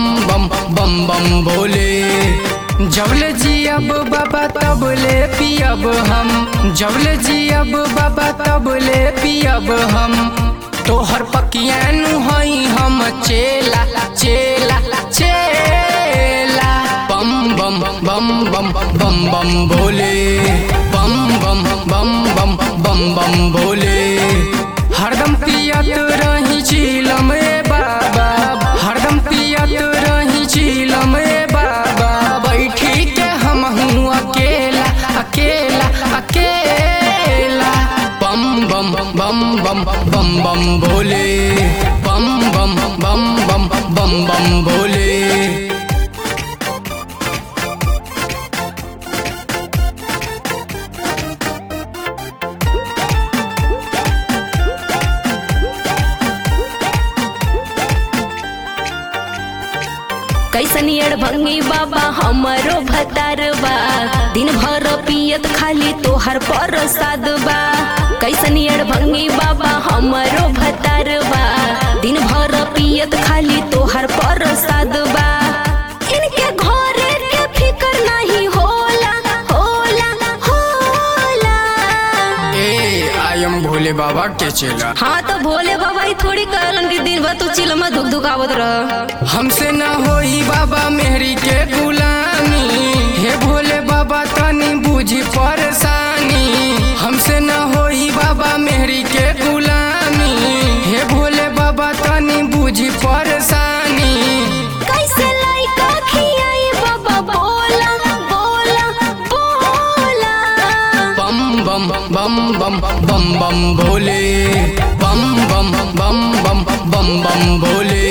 बम बम बम भोले जबले जियब बाबा तबले पियब हम जबले जियब बाबा तबले पियब हम तोहर पकियानु हई हम चेला चेला चेला बम बम बम बम बम बम भोले बम बम बम बम बम बम भोले हरदम पियत रही झीलम ए बाबा हरदम पियत रही झीलम ए बाबा बैठी के हम हूँ अकेला अकेला अकेला बम बम बम बम बम बम भोले बम बम बम बम बम बम भोले कैसन अड़ भंगी बाबा हमरो भतार बा दिन भर पियत खाली तोहर प्रसाद बा कैसन अड़ भंगी बाबा हमरो भतार बा दिन भर पियत खाली तोहर प्रसाद बा इनके घरे के फिकर नहीं होला होला होला ए आई एम भोले बाबा के चेला हाँ तो भोले बाबा ही थोड़ी कहलन कि दिन भर तू चिलमा धुक धुकावत रह हमसे न होई बाबा मेहरी के गुलामी हे भोले बाबा तनी बुझी परेशानी हमसे न होई बाबा मेहरी के गुलामी हे भोले बाबा तनी बुझी परेशानी कैसे लाइका खियाई बाबा बोला बोला बोला बम बम बम बम बम बम भोले बम बम बम बम बम बम भोले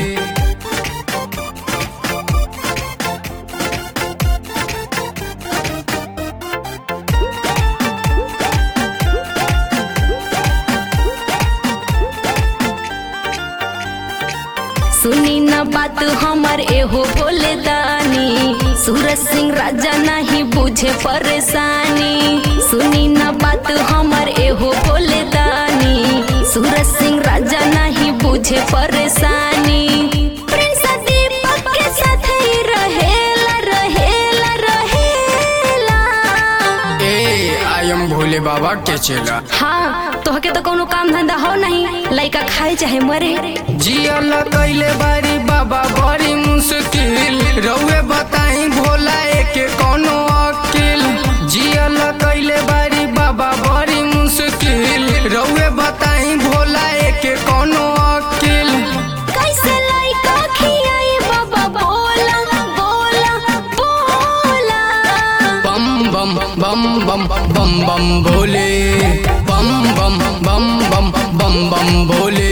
सुनी न बात हमर एहो भोले दानी सूरज सिंह राजा नहीं बुझे परेशानी सुनी न बात हमर एहो भोले दानी सूरज सिंह राजा नहीं बुझे परेशानी प्रिंस दीपक के साथ ही रहेला रहेला रहेला ए आई एम भोले बाबा के चेला हाँ तोहके तो कोनो काम धंधा हो नहीं लइका खाए चाहे मरे जियल कैले बारी बाबा बड़ी मुश्किल रउए बताई भोला एके कोनो अकिल जियल कैले बारी बाबा बड़ी मुश्किल रउए बताई भोला एके कोनो अकिल कैसे लइका खियाई बाबा बोला बोला बोला बम बम बम बम बम बम भोले बम बम बम बम बम बम भोले